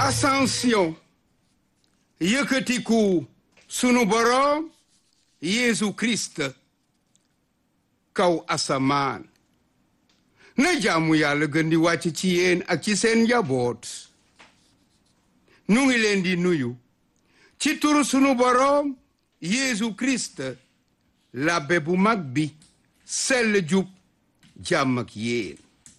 ascension yëkkatiku sunu boroom Yeesu Christ kaw asamaan na jaamu yàlla gën di wàcc ci yéen ak ci seen njaboot nu ngi leen di nuyu ci turu sunu boroom Yeesu Christ labbe bu mag bi sell jub jàmm ak yéen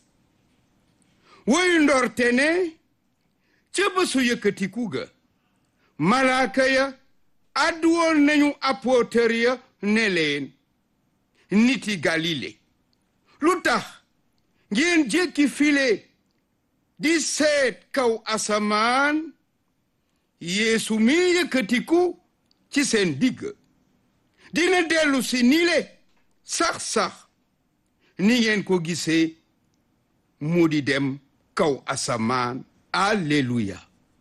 woyu ndorte ne ca bésu yëkkatiku ga malaaka ya àddu woon nañu apôtër ya ne leen niti galile lu tax ngeen jékki file di seet kaw asamaan yeesu mi yëkkatiku ci seen digg dina dellu si nile sax-sax ni ngeen ko gisee mu di dem kaw asamaan alleluya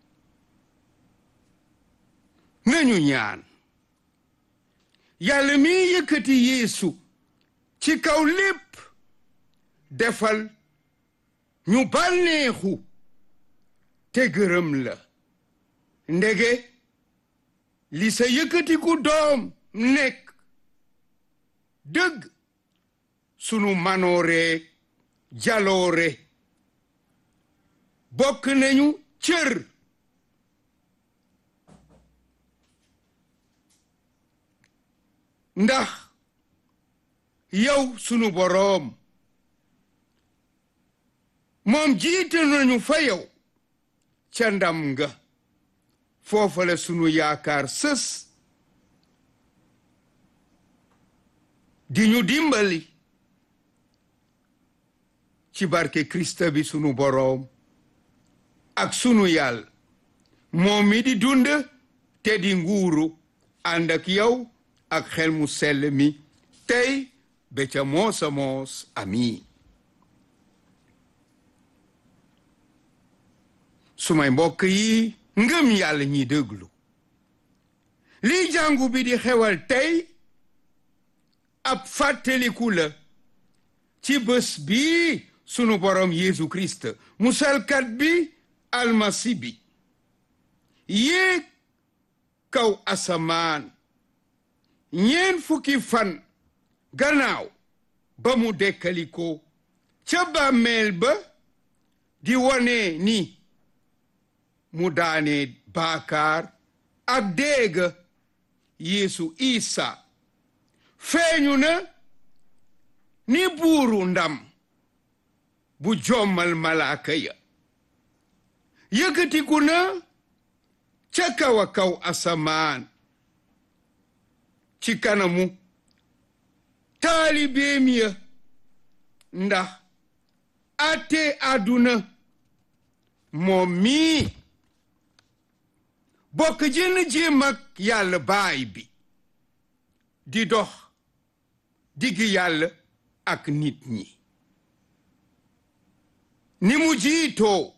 nañu ñaan yàlla mi yëkkati yeesu ci kaw lépp defal ñu bànneexu te gërëm la ndege li sa yëkkatiku doom nekk dëgg sunu manoore jaloore bokk nañu cër ndax yow sunu boroom moom jiite nañu fa yow ca ndam nga foofa la sunu yaakaar sës di ñu dimbali ci barke Krista bi sunu boroom ak sunu yàlla moom mi di dund te di nguuru ànd ak yow ak xel mu sell mi tey ba ca moosa moos amiin sumay mbokk yi ngëm yàlla ñi déglu lii jàngu bi di xewal tey ab fàttaliku la ci bés bi sunu borom Yeesu Christ musalkat bi almasi bi yéeg kaw asamaan ñeen fukki fan gannaaw ba mu dekkaliko ca bàmmeel ba di wone ni mu daane baakaar ak déega Yeesu Isa feeñu na ni buuru ndam bu jommal malaaka ya yëkkatiku na ca kaw a kaw asamaan ci kanamu taalibeem ya ndax ate àdduna moom mii bokk jënn jéem ak yàlla baay bi di dox diggi yàlla ak nit ñi ni mu jiitoo